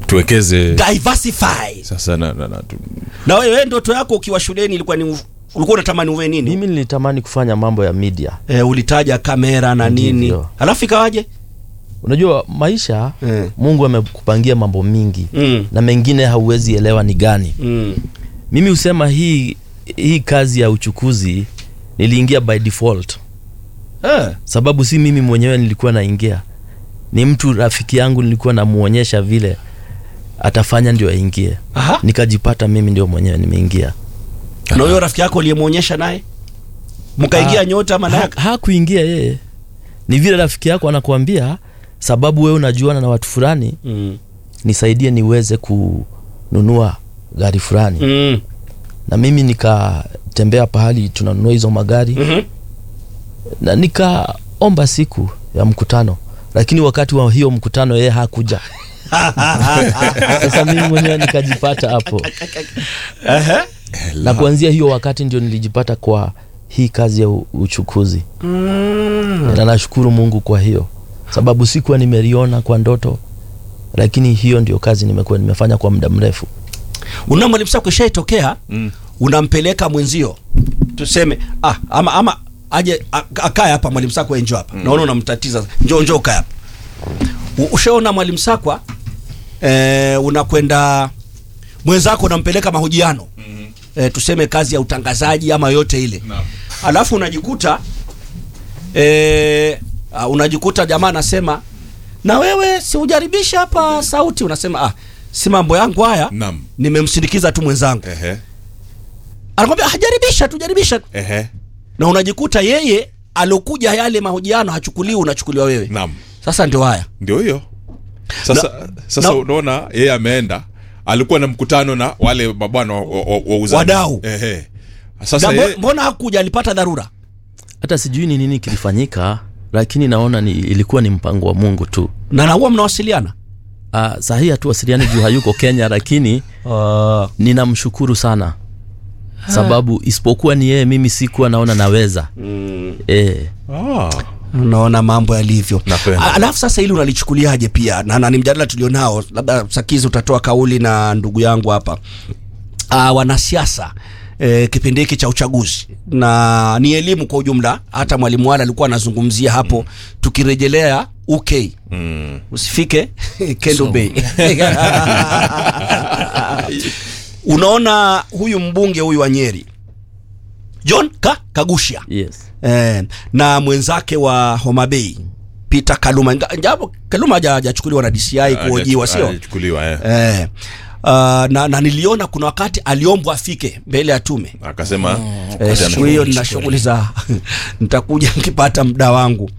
tuwekeze diversify sasa na, na, na, tu, na wewe ndoto yako ukiwa shuleni ilikuwa ni ulikuwa unatamani uwe nini mimi nilitamani kufanya mambo ya media e, ulitaja kamera na nini Ndivyo. alafu ikawaje unajua maisha Eh. mungu amekupangia mambo mingi Mm. na mengine hauwezi elewa ni gani mm. mimi husema hii hii kazi ya uchukuzi niliingia by default eh. sababu si mimi mwenyewe nilikuwa naingia ni mtu rafiki yangu nilikuwa namuonyesha vile atafanya ndio aingie Aha. nikajipata mimi ndio mwenyewe nimeingia na huyo rafiki yako uliyemwonyesha naye mkaingia Ah, nyota ama naye ha, hakuingia yeye ni vile rafiki yako anakuambia sababu wewe unajuana na watu fulani mm. nisaidie niweze kununua gari fulani mm. na mimi nikatembea pahali tunanunua hizo magari Mhm. na nikaomba siku ya mkutano lakini wakati wa hiyo mkutano yeye hakuja sasa mimi mwenyewe nikajipata hapo Ehe. na kuanzia hiyo wakati ndio nilijipata kwa hii kazi ya u- uchukuzi Mm. na nashukuru mungu kwa hiyo sababu sikuwa nimeliona kwa ndoto lakini hiyo ndio kazi nimekuwa nimefanya kwa muda mrefu una mwalimu sako ishaitokea mm. unampeleka mwenzio tuseme ah, ama ama aje a- akae hapa mwalimu sakwa njo hapa naona unamtatiza njo njo ukae hapa U- ushaona mwalimu sakwa eh, unakwenda mwenzako unampeleka mahojiano mm-hmm. eh, tuseme kazi ya utangazaji ama yote ile Naam. alafu unajikuta eh, uh, unajikuta jamaa anasema na wewe si ujaribishe hapa sauti unasema ah, si mambo yangu haya Naam. nimemsindikiza tu mwenzangu Ehe. anakwambia "Ah, jaribisha tu jaribisha Ehe. na unajikuta yeye alokuja yale mahojiano hachukuliwi unachukuliwa wewe Naam. sasa ndio haya ndio hiyo sasa sasa na- unaona yeye ameenda alikuwa na mkutano na wale mabwana wa- wa- wa- wauzaji. Wadau. Ehe. Na sasa mbo- yeye, mbona hakuja alipata dharura hata sijui ni nini kilifanyika lakini naona ni, ilikuwa ni mpango wa mungu tu na na huwa mnawasiliana uh, sahii hatuwasiliani juu hayuko kenya lakini ninamshukuru sana sababu isipokuwa ni yeye mimi sikuwa naona naweza mm. e, ah, unaona mambo yalivyo Napenda. A- alafu sasa hili unalichukuliaje pia na, na ni mjadala tulionao labda sakizi utatoa kauli na ndugu yangu hapa uh, wanasiasa E, kipindi hiki cha uchaguzi na ni elimu kwa ujumla hata mwalimu wale alikuwa anazungumzia hapo tukirejelea uk mm. usifike kendo bay unaona huyu mbunge huyu wa nyeri john ka kagushia yes eh, na mwenzake wa Homa Bay Peter Kaluma Nga- japo Kaluma haja- hajachukuliwa na DCI kuhojiwa sio Hajachukuliwa, eh. eh, uh, na, na niliona kuna wakati aliombwa afike mbele ya tume akasema eh, wakati siku hiyo ana- nina shughuli za nitakuja nikipata muda wangu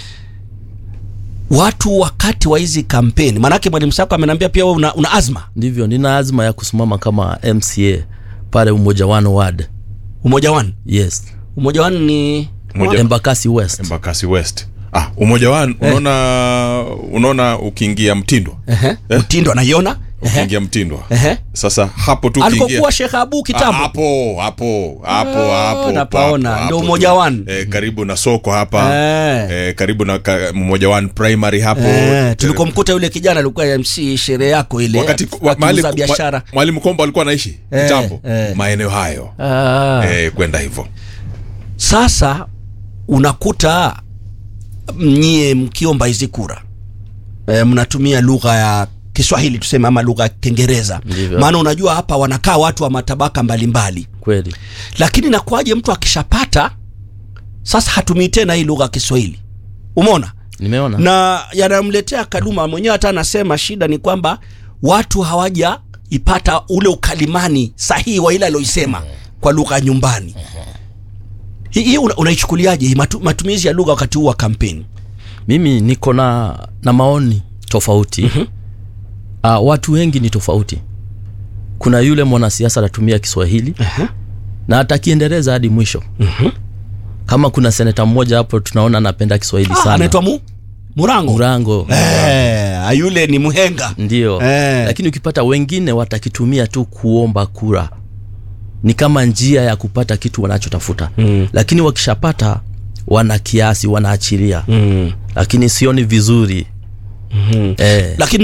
watu wakati wa hizi kampeni maanake mwalimu sako ameniambia pia wewe una, una azma ndivyo nina azma ya kusimama kama mca pale umoja wano ward umoja wanu yes umoja wanu ni Umoja- embakasi west embakasi west ah, umoja wa unaona unaona ukiingia mtindwa Ehe, mtindo anaiona ukiingia mtindwa Ehe. sasa hapo tu ukiingia alikokuwa Sheikh Abu Ah, kitambo hapo hapo hapo Ah, hapo napaona. hapo, Ndio hapo Umoja tu. One. eh, karibu na soko hapa Eh. eh, karibu na ka, mmoja one primary hapo Eh, tulikomkuta yule kijana alikuwa MC sherehe yako ile wakati wa- mahali akiuza biashara ma- mwalimu kombo alikuwa anaishi Eh, kitambo eh. maeneo hayo ah. eh, kwenda hivyo Sasa unakuta nyie mkiomba hizi kura e, mnatumia lugha ya Kiswahili tuseme ama lugha ya Kiingereza, Ndivyo. maana unajua hapa wanakaa watu wa matabaka mbalimbali, kweli lakini nakuaje mtu akishapata sasa hatumii tena hii lugha ya Kiswahili, umeona? nimeona na yanamletea Kaluma mwenyewe hata anasema shida ni kwamba watu hawajaipata ule ukalimani sahihi wa ile aloisema kwa lugha ya nyumbani. Hii hii una- unaichukuliaje hii matu, matumizi ya lugha wakati huu wa kampeni? mimi niko na na maoni tofauti mm-hmm. uh, watu wengi ni tofauti kuna yule mwanasiasa anatumia kiswahili uh na atakiendeleza hadi mwisho Mhm. kama kuna seneta mmoja hapo tunaona anapenda kiswahili Ah, sana anaitwa mu Murango. murango Eh, yule ni mhenga. ndio Eh. lakini ukipata wengine watakitumia tu kuomba kura ni kama njia ya kupata kitu wanachotafuta Mm. lakini wakishapata wana kiasi wanaachilia Mm. lakini sioni vizuri Mhm. eh. Lakini